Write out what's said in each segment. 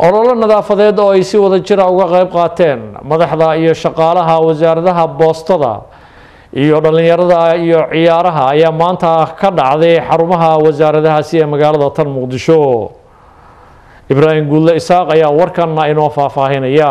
ololo nadaafadeed oo ay si wada jira uga qayb qaateen madaxda iyo shaqaalaha wasaaradaha boostada iyo dhallinyarada iyo ciyaaraha ayaa maanta ka dhacday xarumaha wasaaradahaasi ee magaalada tan muqdisho ibraahim guudle isaaq ayaa warkanna inoo faahfaahinaya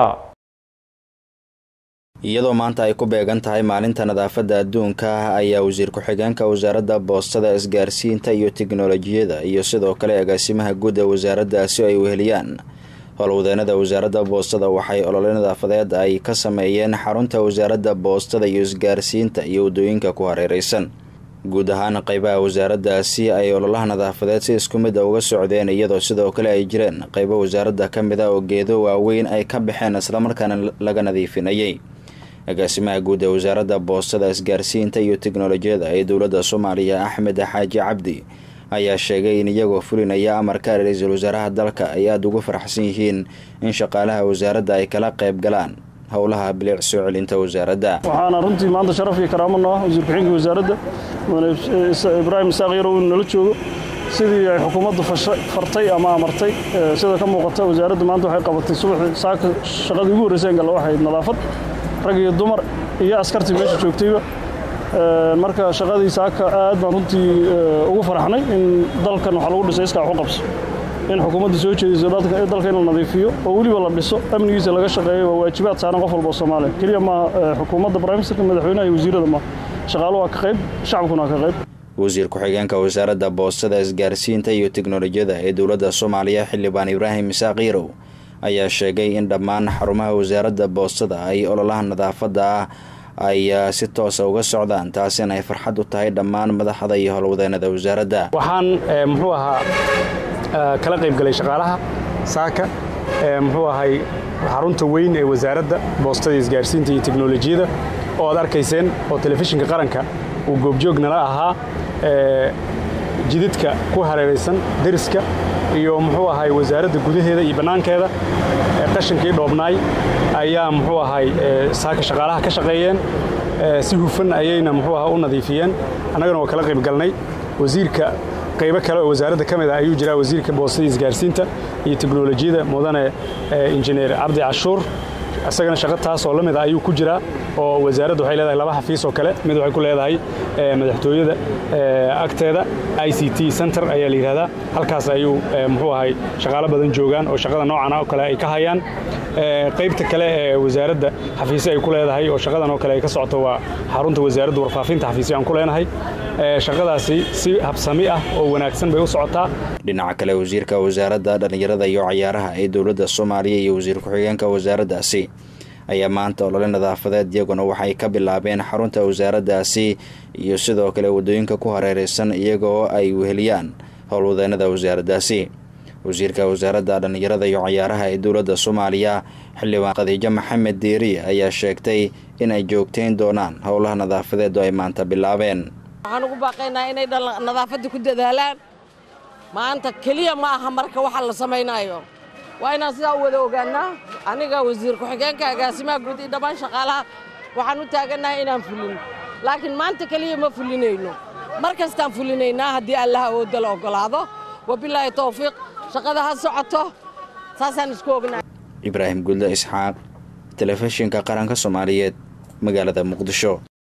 iyadoo maanta ay ku beegan tahay maalinta nadaafadda adduunka ayaa wasiir ku-xigeenka wasaaradda boostada isgaarsiinta iyo tiknolojiyada iyo sidoo kale agaasimaha guud ee wasaaraddaasi ay weheliyaan howlwadeenada wasaaradda boostada waxay olole nadaafadeed ay ka sameeyeen xarunta wasaaradda boostada iyo isgaarsiinta iyo waddooyinka ku hareereysan guud ahaan qeybaha wasaaraddaasi ay ololaha nadaafadeed si isku mid a uga socdeen iyadoo sidoo kale ay jireen qeybo wasaaradda ka mid a oo geedo waaweyn ay ka baxeen islamarkaana laga nadiifinayay agaasimaha guud ee wasaaradda boostada isgaarsiinta iyo tiknolojiyada ee dowladda soomaaliya axmed xaaji cabdi ayaa sheegay in iyagoo fulinaya amarka ra-iisul wasaaraha dalka ay aada ugu faraxsan yihiin in shaqaalaha wasaaradda ay kala qayb galaan howlaha bilic soo celinta wasaaradda waxaana runtii maanta sharaf iyo karaamo noo ah wasiir ku-xigeenka wasaaradda mudane ibraahim isaaq yarow inuu nala joogo sidii ay xukuumaddu fartay ama amartay sida ka muuqata wasaaraddu maanta waxay qabatay subaxii saaka shaqadii ugu horreysay galla waxay nadaafad rag iyo dumar iyo askartii meesha joogtayba marka shaqadii saaka aad baan runtii ugu faraxnay in dalkan waxaa lagu dhisay iskaa waxu qabso in xukuumadda soo jeediso dalka in la nadiifiyo oo weliba la dhiso amnigiisa laga shaqeeyo waa waajibaad saaran qof walba oo soomaaliya keliya maaha xukuumadda briministerka madaxweynaha iyo wasiirada maaha shaqaalu waa ka qayb shacabkuna waa ka qayb wasiir ku-xigeenka wasaaradda boostada isgaarsiinta iyo tiknolojiyada ee dowladda soomaaliya xildhibaan ibraahim isaaq yarow ayaa sheegay in dhammaan xarumaha wasaaradda boostada ay ololaha nadaafadda ah ay si toosa uga socdaan taasina ay farxad u tahay dhammaan madaxda iyo howlwadeenada wasaaradda waxaan muxuu ahaa kala qayb galay shaqaalaha saaka muxuu ahay xarunta weyn ee wasaaradda boostada isgaarsiinta iyo teknolojiyada oo aad arkayseen oo telefishinka qaranka uu goobjoognala ahaa jidadka ku hareeraysan deriska iyo muxuu ahay wasaaradda gudaheeda iyo bannaankeeda qashankii dhoobnaay ayaa muxuu ahay saaka shaqaalaha ka shaqeeyeen si hufan ayayna muxuu aha u nadiifiyeen annagana waa kala qayb galnay wasiirka qaybo kale oo wasaaradda ka mid ah ayuu jiraa wasiirka boostada isgaarsiinta iyo teknolojiyada mudane injineer cabdi cashuur isagana shaqo taas oo la mid a ayuu ku jiraa oo wasaaraddu waxay leedahay laba xafiis oo kale mid waxay ku leedahay madaxtooyada agteeda i c t center ayaa la yidhahdaa halkaas ayuu muxuu ahay shaqaalo badan joogaan oo shaqada noocan oo kale ay ka hayaan qaybta kale ee wasaaradda xafiisyo ay ku leedahay oo shaqadan oo kale ay ka socoto waa xarunta wasaaradda warfaafinta xafiisyo aan ku leenahay shaqadaasi si habsami ah oo wanaagsan bay u socotaa dhinaca kale wasiirka wasaaradda dhallinyarada iyo cayaaraha ee dowladda soomaaliya iyo wasiir ku-xigeenka wasaaraddaasi ayaa maanta olole nadaafadeed iyaguna waxay ka bilaabeen xarunta wasaaraddaasi iyo sidoo kale waddooyinka ku hareeraysan iyagoo ay weheliyaan howlwadeenada wasaaraddaasi wasiirka wasaaradda dhallinyarada iyo cayaaraha ee dowladda soomaaliya xildhibaan khadiijo maxamed diiri ayaa sheegtay in ay joogtayn doonaan howlaha nadaafadeed oo ay maanta bilaabeen waxaan ugu baaqaynaa inay nadaafadda ku dadaalaan maanta keliya ma aha marka waxa la samaynayo waa inaan sidaa u wada ogaannaa aniga wasiir ku-xigeenka agaasimaha guud iyo dhammaan shaqaalaha waxaan u taagannahay inaan fulin laakiin maanta keliya ma fulinayno mar kastaan fulinaynaa haddii allaha awoodda la oggolaado wabilaahi towfiiq shaqada ha socoto saasaan isku ognahay ibraahim gudle isxaaq telefishinka qaranka soomaaliyeed magaalada muqdisho